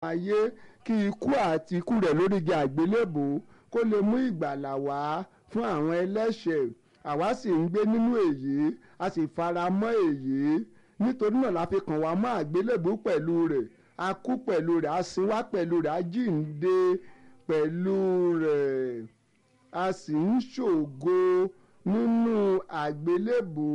ayé kí ikú àti ikú rẹ̀ lórí igi àgbélébò kó lè mú ìgbàlà wá fún àwọn ẹlẹ́ṣẹ̀ àwa sì ń gbé nínú èyí a sì fara mọ́ èyí nítorí náà la fi kàn wá mọ́ àgbélébò pẹ̀lú rẹ̀ a kú pẹ̀lú rẹ̀ a sin wá pẹ̀lú rẹ̀ a jíǹde pẹ̀lú rẹ̀ a sì ń ṣògo nínú àgbélébò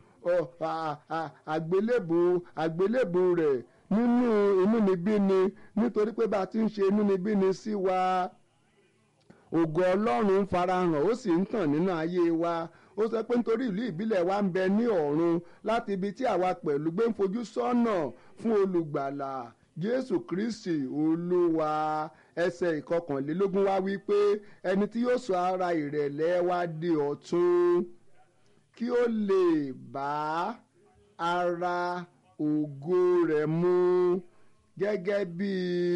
àgbélébò àgbélébò rẹ̀ nínú inúnibíni nítorí pé bá a ti ń ṣe inúnibíni sí wa ògo ọlọ́run ń farahàn ó sì ń tàn nínú ayé wa ó sọ pé nítorí ìlú ìbílẹ̀ wa ń bẹ ní ọ̀run láti ibi tí àwa pẹ̀lú gbé ń fojú sọ́nà fún olùgbàlà jésù kristi olúwa ẹsẹ̀ ìkọkànlélógún wá wí pé ẹni tí yóò sọ ara ìrẹ̀lẹ̀ wa di ọ̀tun kí ó lè bá ara ògo rẹ̀ mu gẹ́gẹ́ bí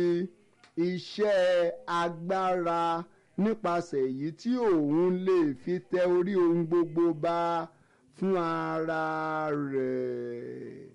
iṣẹ́ agbára nípasẹ̀ èyí tí òun lè fi tẹ orí ohun gbogbo bá fún ara rẹ̀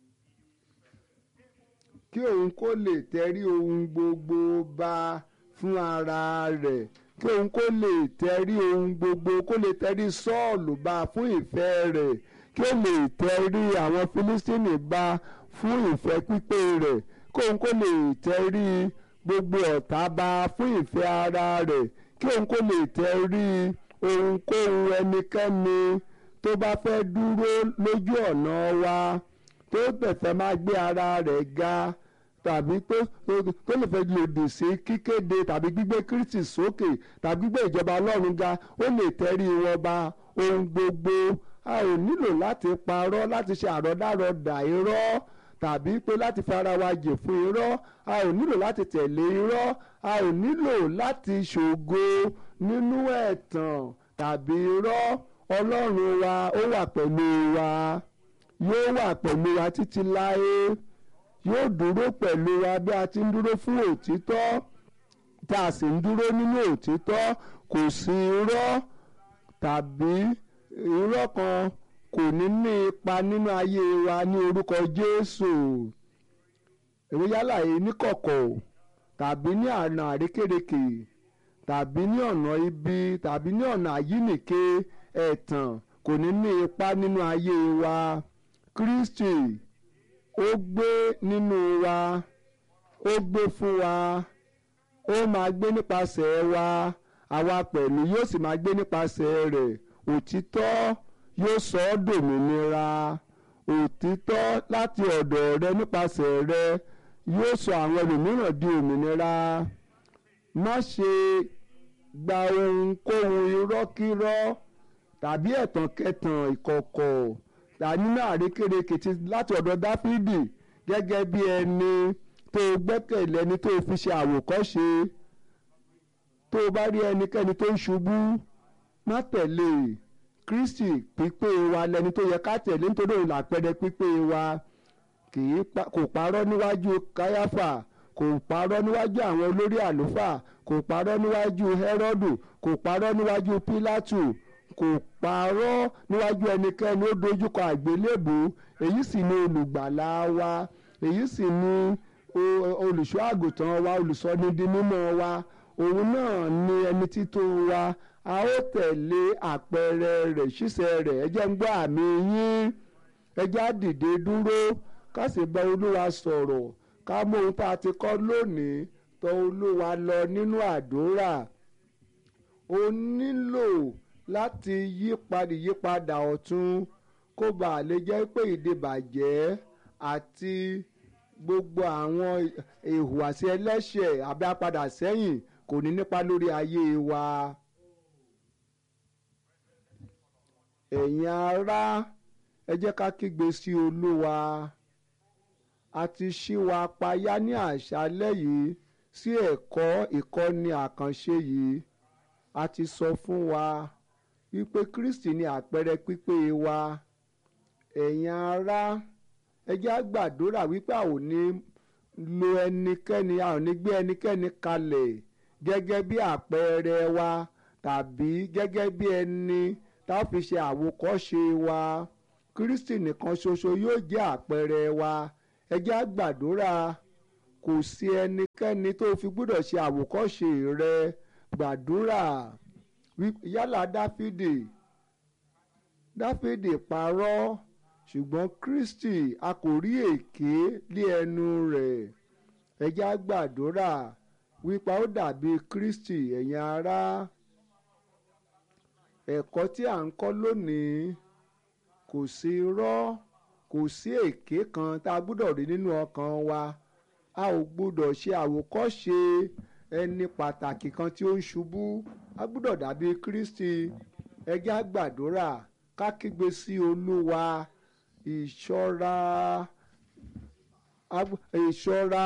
kí òun kó lè tẹrí ohun gbogbo bá fún ara rẹ̀ kí òun kó lè tẹrí ohun gbogbo kó lè tẹrí sọ́ọ̀lù bá fún ìfẹ́ rẹ̀ kí ó lè tẹrí àwọn fílístínì bá fún ìfẹ́ pípé rẹ̀ kí òun kó lè tẹrí gbogbo ọ̀tá bá fún ìfẹ́ ara rẹ̀ kí òun kó lè tẹrí ohunkóhun ẹnikẹ́ni tó bá fẹ́ dúró lójú ọ̀nà wa tó tẹ̀fẹ́ máa gbé ara rẹ̀ ga tàbí tó tó lè fẹ́ lòdì sí kíkéde tàbí gbígbé Kristi sókè tàbí gbígbé ìjọba Ọlọ́run ga ó lè tẹrí wọn ba ohun gbogbo a ò nílò láti parọ́ láti ṣe àrọ́dàrọ́dà irọ́ tàbí pé láti fi ara wa jè fún irọ́ a ò nílò láti tẹ̀lé irọ́ a ò nílò láti ṣògo nínú ẹ̀tàn tàbí irọ́ Ọlọ́run wa ó wà pẹ̀lú wa yóò wà pẹ̀lú wa títí láé yóò dúró pẹ̀lú wa bí a ti ń dúró fún òtítọ́ tá a sì ń dúró nínú òtítọ́ kò sí irọ́ tàbí irọ́ kan kò ní ní ipa nínú ayé wa ní orúkọ Jésù èwe yálà yìí níkọ̀kọ̀ tàbí ní ọ̀nà àrékérekè tàbí ní ọ̀nà ibi tàbí ní ọ̀nà àyínìke ẹ̀tàn kò ní ní ipa nínú ayé wa Kristi ó gbé nínú wa ó gbé fún wa ó máa gbé nípasẹ̀ wa àwa pẹ̀lú yóò sì máa gbé nípasẹ̀ rẹ̀ òtítọ́ yóò sọ ọ́ dòmìnira òtítọ́ láti ọ̀dọ̀ rẹ nípasẹ̀ rẹ yóò sọ àwọn ẹlòmíràn di òmìnira má ṣe gba ohunkóhun irọ́kírọ́ tàbí ẹ̀tànkẹtàn ìkọ̀kọ̀ tàbí nínú àrékérekè ti láti ọ̀dọ̀ dáfídì gẹ́gẹ́ bí ẹni tó gbẹ́kẹ̀lé ẹni tó fi ṣe àwòkọ́ṣe tó bá rí ẹnikẹ́ni tó ń ṣubú má tẹ̀lé kristi pípé wa lẹni tó yẹ ká tẹ̀lé nítorí òun làpẹrẹ pípé wa kì í kò parọ́ níwájú káyáfà kò parọ́ níwájú àwọn olórí àlùfáà kò parọ́ níwájú hẹ́rọ́dù kò parọ́ níwájú pílátù kò parọ́ níwájú ẹnikẹ́ni ó dojúkọ àgbélébù èyí sì ni olùgbàlà wa èyí sì ni olùṣọ́ àgùntàn wa olùsọnidi mímọ́ wa òun náà ni ẹni tító wa a ó tẹ̀lé àpẹẹrẹ rẹ̀ ṣíṣẹ́ rẹ̀ ẹ jẹ́ ń gbọ́ àmì yín ẹ jẹ́ á dìde dúró ká sì bá olúwa sọ̀rọ̀ ká mú ohun tá a ti kọ́ lónìí tọ̀ olúwa lọ nínú àdúrà o nílò láti yípadà yípadà ọ̀tun kó bàa lè jẹ́ pé ìdìbàjẹ́ àti gbogbo àwọn ìhùwàsí ẹlẹ́ṣẹ̀ àbí apadà sẹ́yìn kò ní nípa lórí ayé wa. ẹ̀yin ará ẹ jẹ́ ká kígbe sí olúwa a ti ṣí wa payá ní àṣálẹ́ yìí sí ẹ̀kọ́ ìkọ́ni àkànṣe yìí a ti sọ fún wa wípé Kristi ni àpẹẹrẹ pípé wa ẹ̀yin ará ẹ jẹ́ á gbàdúrà wípé a ò ní lo ẹnikẹ́ni a ò ní gbé ẹnikẹ́ni kalẹ̀ gẹ́gẹ́ bí àpẹẹrẹ wa tàbí gẹ́gẹ́ bí ẹni tá a fi ṣe àwòkọ́ṣe wa Kristi nìkan ṣoṣo yóò jẹ́ àpẹẹrẹ wa ẹ jẹ́ á gbàdúrà kò sí ẹnikẹ́ni tó fi gbọ́dọ̀ ṣe àwòkọ́ṣe rẹ gbàdúrà yálà dáfídì dáfídì parọ́ ṣùgbọ́n kristi a kò rí èké lé ẹnu rẹ̀ ẹ jẹ́ á gbàdúrà wípé ó dàbí kristi ẹ̀yin ará ẹ̀kọ́ tí à ń kọ́ lónìí kò sí irọ́ kò sí èké kan tá a gbọ́dọ̀ rí nínú ọkàn wa a ò gbọ́dọ̀ ṣe àwòkọ́ṣe ẹni pàtàkì kan tí ó ń ṣubú a gbọ́dọ̀ dàbí kristi ẹ jẹ́ á gbàdúrà ká kígbe sí olúwa ìṣọ́ra ìṣọ́ra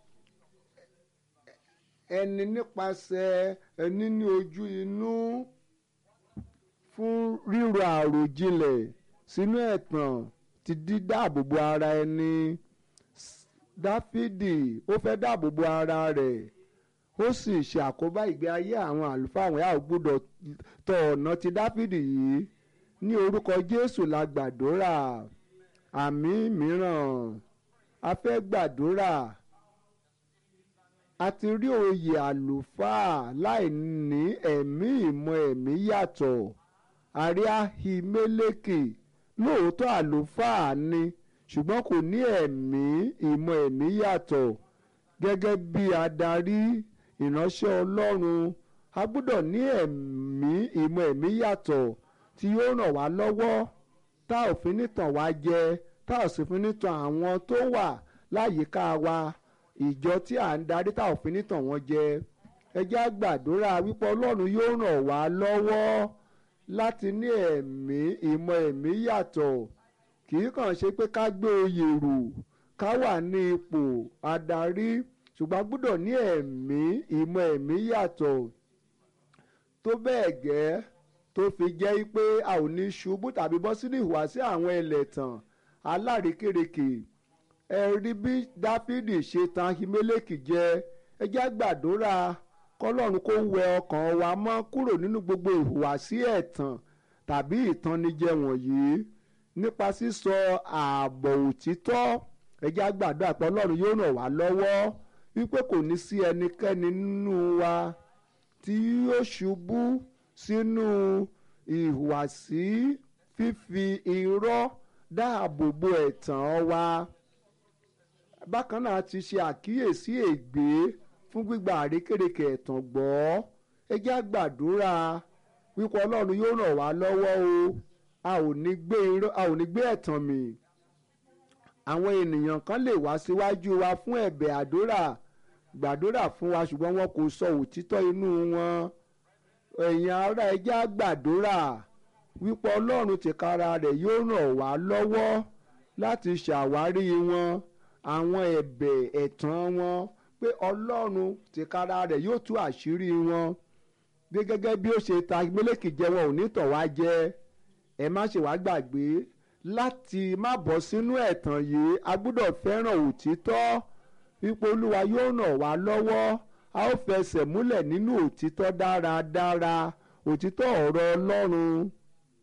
ẹni nípasẹ̀ ẹni ní ojú inú fún ríro àròjinlẹ̀ sínú ẹ̀tàn ti dídáàbòbò ara ẹni dáfídì ó fẹ́ dáàbòbò ara rẹ̀ ó sì ṣe àkóbá ìgbé ayé àwọn àlùfáà àwọn yàrá gbọ́dọ̀ tọ ọ̀nà ti dáfídì yìí ní orúkọ jésù la gbàdúrà àmì mìíràn a fẹ́ gbàdúrà a ti rí oyè àlùfáà láì ní ẹ̀mí ìmọ̀ ẹ̀mí yàtọ̀ àrí ahimeleki lóòótọ́ àlùfáà ni ṣùgbọ́n kò ní ẹ̀mí ìmọ̀ ẹ̀mí yàtọ̀ gẹ́gẹ́ bí adarí ìránṣẹ́ ọlọ́run a gbọ́dọ̀ ní ẹ̀mí ìmọ̀ ẹ̀mí yàtọ̀ tí yóò ràn wá lọ́wọ́ tá ò fi ní tàn wá jẹ tá ò sì fi ní tàn àwọn tó wà láyìíká wa ìjọ tí à ń darí tá ò fi ní tàn wọ́n jẹ ẹ jẹ́ á gbàdúrà wípé ọlọ́run yóò ràn wá lọ́wọ́ láti ní ẹ̀mí ìmọ̀ ẹ̀mí yàtọ̀ kì í kàn ṣe pé ká gbé oyè rù ká wà ní ipò adarí ṣùgbọ́n gbọ́dọ̀ ní ẹ̀mí ìmọ̀ ẹ̀mí yàtọ̀ tó bẹ́ẹ̀ gẹ́ tó fi jẹ́ pé a ò ní ṣubú tàbí bọ́ sínú ìhùwàsí àwọn ẹlẹ́tàn alárékérekè ẹ rí bí dáfídì ṣe tan ahimeleki jẹ ẹ jẹ́ gbàdúrà kọ́lọ́run kó wẹ ọkàn wa mọ́ kúrò nínú gbogbo ìhùwàsí ẹ̀tàn tàbí ìtànnijẹ wọ̀nyí nípa sísọ ààbọ̀ òtítọ́ ẹ jẹ́ gbàdúrà pé ọlọ́run yóò ràn wá lọ́wọ́ wípé kò ní sí ẹnikẹ́ni nínú wa tí yóò ṣubú sínú ìhùwàsí fífi irọ́ dáàbò bo ẹ̀tàn wa bákan náà ti ṣe àkíyèsí ègbé fún gbígba àrékèrèkè ẹ̀tàn gbọ́ ẹ jẹ́ á gbàdúrà wípé ọlọ́run yóò ràn wá lọ́wọ́ o a ò ní gbé irọ́ a ò ní gbé ẹ̀tàn mì àwọn ènìyàn kan lè wá síwájú wa fún ẹ̀bẹ̀ àdúrà gbàdúrà fún wa ṣùgbọ́n wọn kò sọ òtítọ́ inú wọn ẹ̀yin ará ẹ jẹ́ á gbàdúrà wípé ọlọ́run tìkára rẹ̀ yóò ràn wá lọ́wọ́ láti ṣàwárí wọn àwọn ẹ̀bẹ̀ ẹ̀tàn wọn pé ọlọ́run tìkára rẹ̀ yóò tú àṣírí wọn bí gẹ́gẹ́ bí ó ṣe ta mílíkì jẹ wọn ò ní tọ̀ wá jẹ ẹ má ṣe wá gbàgbé láti má bọ́ sínú ẹ̀tàn yìí a gbọ́dọ̀ fẹ́ràn òtítọ́ wípé olúwa yóò ràn wá lọ́wọ́ a ó fẹsẹ̀ múlẹ̀ nínú òtítọ́ dáradára òtítọ́ ọ̀rọ̀ ọlọ́run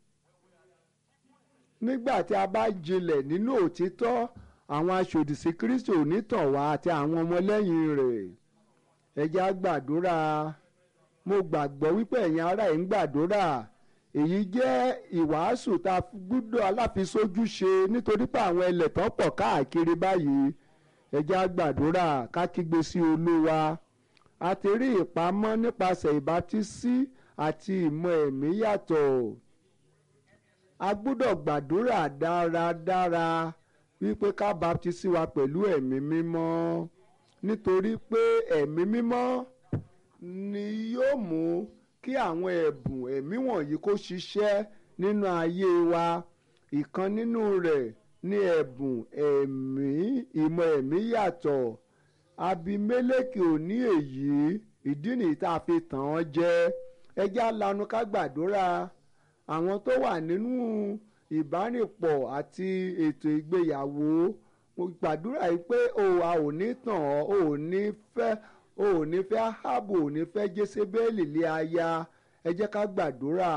nígbà tí a bá jinlẹ̀ nínú òtítọ́ àwọn aṣòdìsí kristi ò ní tàn wá àti àwọn ọmọlẹ́yìn rẹ̀ ẹ jẹ́ á gbàdúrà mo gbàgbọ́ wípé ẹ̀yin ará ẹ̀ ń gbàdúrà èyí jẹ́ ìwàásù tá a gbọ́dọ̀ aláfisójú ṣe nítorí pé àwọn ẹlẹ́tàn pọ̀ káàkiri báyìí ẹ jẹ́ á gbàdúrà ká kígbe sí olúwa a ti rí ìpamọ́ nípasẹ̀ ìbátísí àti ìmọ̀ ẹ̀mí yàtọ̀ a gbọ́dọ̀ gbàdúrà dáradára wípé ká baptisi wa pẹ̀lú ẹ̀mí mímọ́ nítorí pé ẹ̀mí mímọ́ ni yóò mú kí àwọn ẹ̀bùn ẹ̀mí wọ̀nyí kó ṣiṣẹ́ nínú ayé wa ìkan nínú rẹ̀ ní ẹ̀bùn ẹ̀mí ìmọ̀ ẹ̀mí yàtọ̀ abimeleki ò ní èyí ìdí nìyí tá a fi tàn án jẹ ẹjẹ́ alanu ká gbàdúrà àwọn tó wà nínú ìbánipọ̀ àti ètò ìgbéyàwó mo gbàdúrà yìí pé o a ò ní tàn ọ́ o ò ní fẹ́ o ò ní fẹ́ Áhábù ò ní fẹ́ Jésébélì lé aya ẹ jẹ́ ká gbàdúrà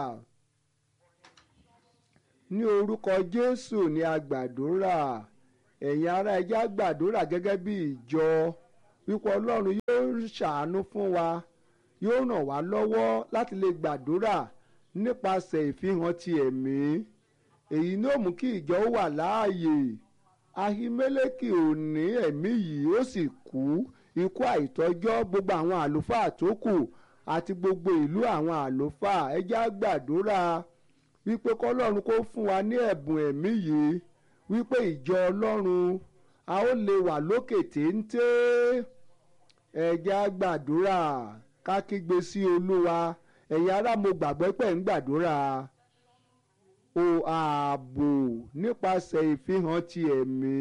ní orúkọ Jésù ni a gbàdúrà ẹ̀yin ará ẹ jẹ́ á gbàdúrà gẹ́gẹ́ bí ìjọ wípé ọlọ́run yóò ṣàánú fún wa yóò ràn wá lọ́wọ́ láti lè gbàdúrà nípasẹ̀ ìfihàn ti ẹ̀mí èyí ní ó mú kí ìjọ ó wà láàyè ahimeleki ò ní ẹ̀mí yìí ó sì kú ikú àìtọ́jọ́ gbogbo àwọn àlùfáà tó kù àti gbogbo ìlú àwọn àlùfáà ẹ jẹ́ á gbàdúrà wípé kọ́lọ́run kó fún wa ní ẹ̀bùn ẹ̀mí yìí wípé ìjọ ọlọ́run a ó lè wà lókè téńté ẹ jẹ́ á gbàdúrà ká kígbe sí olúwa ẹ̀yin ará mo gbàgbọ́ pé ń gbàdúrà o ààbò nípasẹ̀ ìfihàn ti ẹ̀mí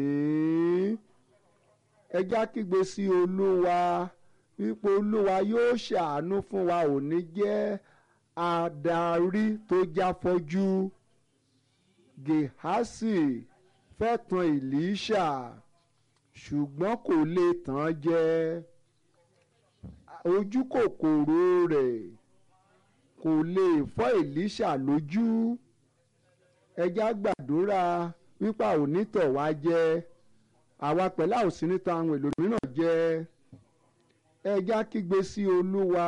ẹ jẹ́ á kígbe sí olúwa wípé olúwa yóò ṣàánú fún wa ò ní jẹ́ adarí tó jáfọ́jú gehasi fẹ́ tan ìlíṣà ṣùgbọ́n kò lè tàn án jẹ ojú kòkòrò rẹ̀ kò lè fọ́ ìlíṣà lójú ẹja gbàdúrà wípé a ò ní tọ̀ wá jẹ àwa pẹ̀lú àòsí níta àwọn èlò mìíràn jẹ ẹja kígbe sí olúwa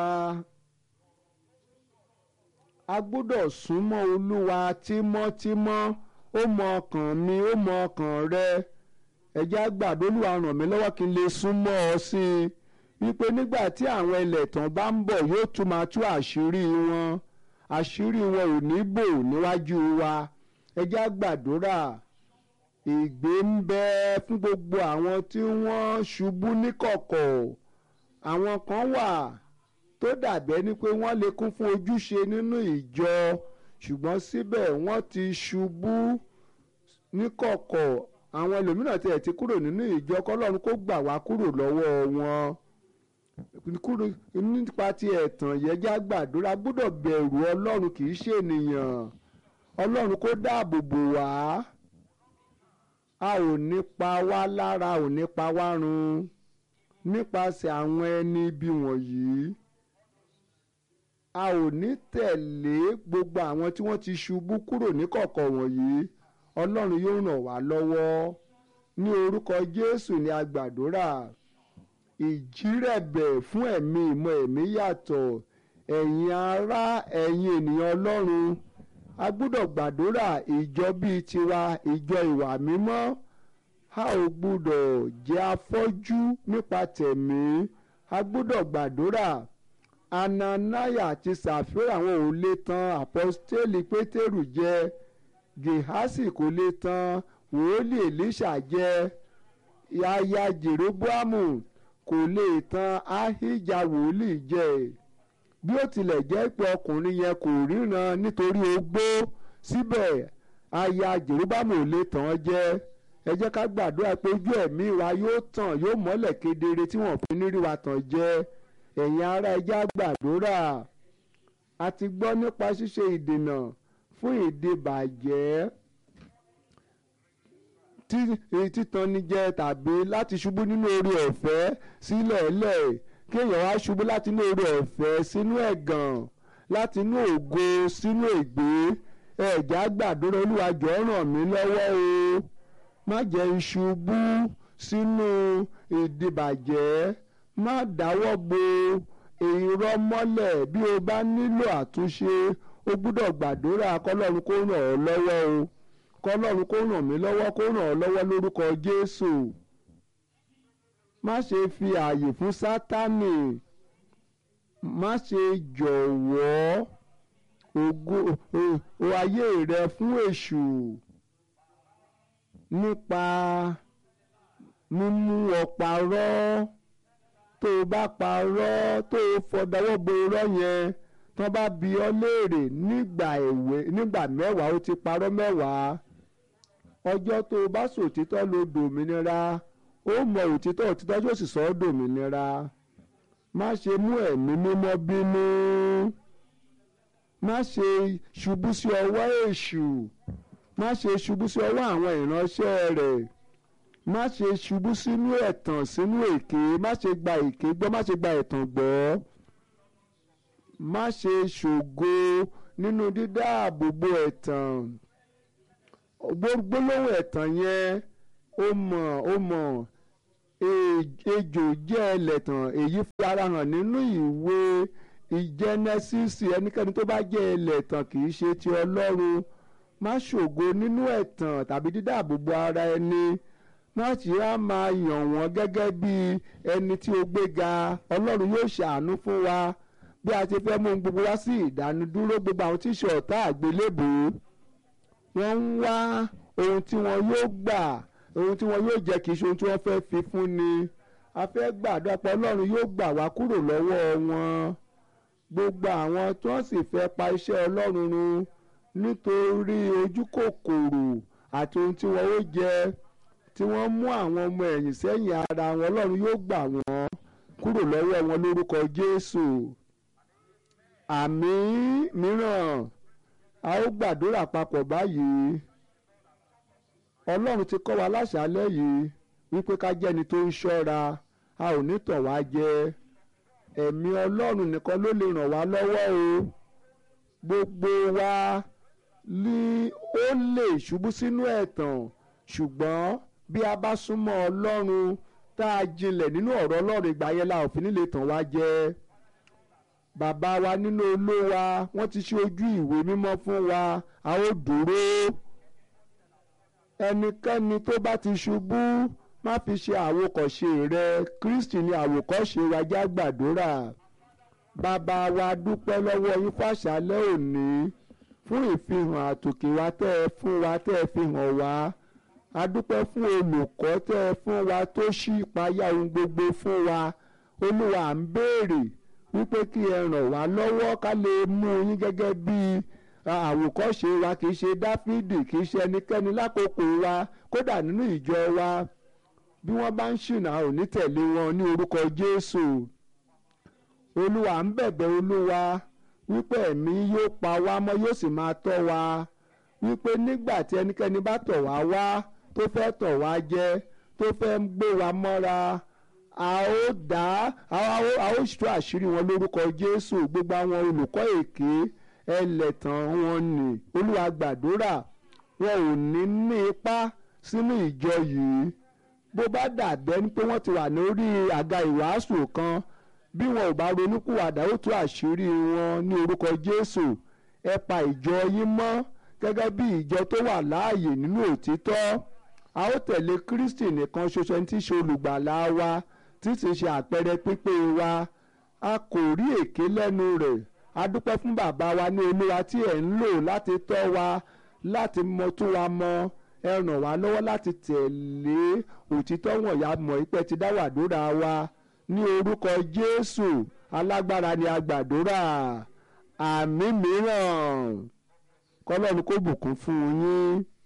a gbọ́dọ̀ súnmọ́ olúwa tímọ́tímọ́ ó mọ ọkàn mi ó mọ ọkàn rẹ ẹja gbàdúrà olúwa ràn mí lọ́wọ́ kí n lè súnmọ́ ọ sí i wípé nígbà tí àwọn ẹlẹ́tàn bá ń bọ̀ yóò tún máa tú àṣírí wọn àṣírí wọn ò ní bò níwájú wa ẹ jẹ́ á gbàdúrà ìgbé ń bẹ fún gbogbo àwọn tí wọ́n ṣubú níkọ̀kọ̀ àwọn kan wà tó dàbẹ́ ni pé wọ́n lè kún fún ojúṣe nínú ìjọ ṣùgbọ́n síbẹ̀ wọ́n ti ṣubú níkọ̀kọ̀ àwọn ẹlòmíràn tiẹ̀ ti kúrò nínú ìjọ kọ́lọ́run kó gbà wá kúrò lọ́wọ́ wọn kúrò nípa ti ẹ̀tàn yẹn já gbàdúrà gbọ́dọ̀ bẹ̀rù ọlọ́run kì í ṣe ènìyàn ọlọ́run kó dáàbò bò wá a ò ní pa wá lára ò ní pa wá run nípasẹ̀ àwọn ẹni ibi wọ̀nyí a ò ní tẹ̀lé gbogbo àwọn tí wọ́n ti ṣubú kúrò níkọ̀kọ̀ wọ̀nyí ọlọ́run yóò ràn wá lọ́wọ́ ní orúkọ jésù ni a gbàdúrà ìjírẹ̀bẹ̀ fún ẹ̀mí ìmọ̀ ẹ̀mí yàtọ̀ ẹ̀yin ará ẹ̀yin ènìyàn ọlọ́run a gbọ́dọ̀ gbàdúrà ìjọ bíi tiwa ìjọ ìwà mímọ́ a ò gbọ́dọ̀ jẹ́ afọ́jú nípa tẹ̀mí a gbọ́dọ̀ gbàdúrà ananaya àti sàfírà àwọn ò lè tan àpọ́stélì pétérù jẹ gehasi kò lè tan wòólì èlíṣà jẹ aya jeroboamu kò lè tan ahija wòlíì jẹ bí ó tilẹ̀ jẹ́ pé ọkùnrin yẹn kò ríran nítorí ogbó síbẹ̀ aya jeroboamu ò lè tàn án jẹ ẹ jẹ́ ká gbàdúrà pé ojú ẹ̀mí wa yóò tàn yóò mọ́lẹ̀ kedere tí wọ́n fi ní rí wa tàn jẹ ẹ̀yin ará ẹjẹ́ á gbàdúrà a ti gbọ́ nípa ṣíṣe ìdènà fún ìdìbàjẹ́ títanijẹ tàbí láti ṣubú nínú orí ọ̀fẹ́ sílẹ̀ lẹ̀ kéèyàn wá ṣubú láti inú orí ọ̀fẹ́ sínú ẹ̀gàn láti inú ògo sínú ègbé ẹ̀já gbàdúrà olúwa jọ̀ọ́ ràn mí lọ́wọ́ o má jẹ́ n ṣubú sínú ìdìbàjẹ́ má dáwọ́ bo irọ́ mọ́lẹ̀ bí o bá nílò àtúnṣe o gbúdọ̀ gbàdúrà kọ́lọ́run kó ràn ọ́ lọ́wọ́ o kọ́lọ́run kó ràn mí lọ́wọ́ kó ràn ọ́ lọ́wọ́ lórúkọ Jésù má ṣe fi ààyè fún Sátánì má ṣe jọ̀wọ́ ògo o ayé rẹ fún èṣù nípa mímú ọ parọ́ tó o bá parọ́ tó o fọdọwọ́ bo irọ́ yẹn tán bá bi ọ́ léèrè nígbà èwe nígbà mẹ́wàá ó ti parọ́ mẹ́wàá ọjọ́ tó o bá sòtítọ́ ló dòmìnira ó mọ òtítọ́ òtítọ́ yóò sì sọ ọ́ dòmìnira má ṣe mú ẹ̀mí mímọ́ bínú má ṣe ṣubú sí ọwọ́ èṣù má ṣe ṣubú sí ọwọ́ àwọn ìránṣẹ́ rẹ̀ má ṣe ṣubú sínú ẹ̀tàn sínú èké má ṣe gba èké gbọ́ má ṣe gba ẹ̀tàn gbọ́ má ṣe ṣògo nínú dídáàbò bo ẹ̀tàn gbólóhùn ẹ̀tàn yẹn ó mọ̀ ó mọ̀ ejò jẹ́ ẹlẹ́tàn èyí fi ara hàn nínú ìwé ìjẹ́nẹ́sísì ẹnikẹ́ni tó bá jẹ́ ẹlẹ́tàn kì í ṣe ti ọlọ́run má ṣògo nínú ẹ̀tàn tàbí dídáàbòbò ara ẹni má sì á máa yàn wọ́n gẹ́gẹ́ bí ẹni tí ó gbéga ọlọ́run yóò ṣàánú fún wa bí a ti fẹ́ mú gbogbo wá sí ìdánudúró gbogbo àwọn tí ń ṣe ọ̀tá àgbélébùú wọ́n ń wá ohun tí wọ́n yóò gbà ohun tí wọ́n yóò jẹ́ kì í ṣe ohun tí wọ́n fẹ́ fi fún ni a fẹ́ gbàdúrà pé ọlọ́run yóò gbà wá kúrò lọ́wọ́ wọn gbogbo àwọn tí wọ́n sì fẹ́ pa iṣẹ́ ọlọ́run run nítorí ojú kòkòrò àti ohun tí wọ́n ó jẹ tí wọ́n mú àwọn ọmọ ẹ̀yìn sẹ́yìn ara wọn ọlọ́run yóò gbà wọ́n kúrò lọ́wọ́ wọn lórúkọ jésù àmì mìíràn a ó gbàdúrà papọ̀ báyìí ọlọ́run ti kọ́ wa láṣálẹ́ yìí wípé ká jẹ́ni tó ń ṣọ́ra a ò ní tàn wá jẹ ẹ̀mí ọlọ́run nìkan ló lè ràn wá lọ́wọ́ o gbogbo wa ní ó lè ṣubú sínú ẹ̀tàn ṣùgbọ́n bí a bá súnmọ́ ọlọ́run tá a jinlẹ̀ nínú ọ̀rọ̀ ọlọ́run ìgbà yẹn la ò fi ní lè tàn wá jẹ bàbá wa nínú olówa wọ́n ti ṣe ojú ìwé mímọ́ fún wa a ó dúró ẹnikẹ́ni tó bá ti ṣubú má fi ṣe àwòkọ́ṣe rẹ kristi ni àwòkọ́ṣe wa já gbàdúrà bàbá wa dúpẹ́ lọ́wọ́ yín fàṣálẹ́ òní fún ìfihàn àtòkè wa tẹ́ ẹ fún wa tẹ́ ẹ fi hàn wá a dúpẹ́ fún olùkọ́ tẹ́ ẹ fún wa tó ṣí ìpayà ohun gbogbo fún wa olúwa à ń béèrè wípé kí ẹ ràn wá lọ́wọ́ ká lè mú yín gẹ́gẹ́ bíi àwòkọ́ṣe wa kì í ṣe dáfídì kì í ṣe ẹnikẹ́ni lákòókò wa kódà nínú ìjọ wa bí wọ́n bá ń ṣìnà ò ní tẹ̀lé wọn ní orúkọ jésù olúwa ń bẹ̀bẹ̀ olúwa wípé ẹ̀mí yóò pa wá mọ́ yóò sì máa tọ́ wa wípé nígbà tí ẹnikẹ́ni bá tọ̀ wá wá tó fẹ́ tọ̀ wá jẹ tó fẹ́ gbé wa mọ́ra a ó dá a ó tú àṣírí wọn lórúkọ jésù gbogbo àwọn olùkọ́ èké ẹlẹ́tàn wọn ni olúwa gbàdúrà wọn ò ní ní ipá sínú ìjọ yìí bó bá dàbẹ́ ní pé wọ́n ti wà lórí àga ìwàásù kan bí wọn ò bá ronúkúwàdà ó tú àṣírí wọn ní orúkọ jésù ẹ pa ìjọ yín mọ́ gẹ́gẹ́ bí ìjọ tó wà láàyè nínú òtítọ́ a ó tẹ̀lé kristi nìkan ṣoṣo tí í ṣe olùgbàlà wa tí sì ṣe àpẹẹrẹ pípé wa a kò rí èké lẹ́nu rẹ̀ a dúpẹ́ fún bàbá wa ní olúwa tí ẹ̀ ń lò láti tọ́ wa láti mọ tún wa mọ ẹ ràn wá lọ́wọ́ láti tẹ̀lé òtítọ́ wọ̀nyá mọ̀ ìpẹ́ ti dáwàdúrà wa ní orúkọ jésù alágbára ni a gbàdúrà àmì mìíràn kọ́lọ́run kó bùkún fún yín.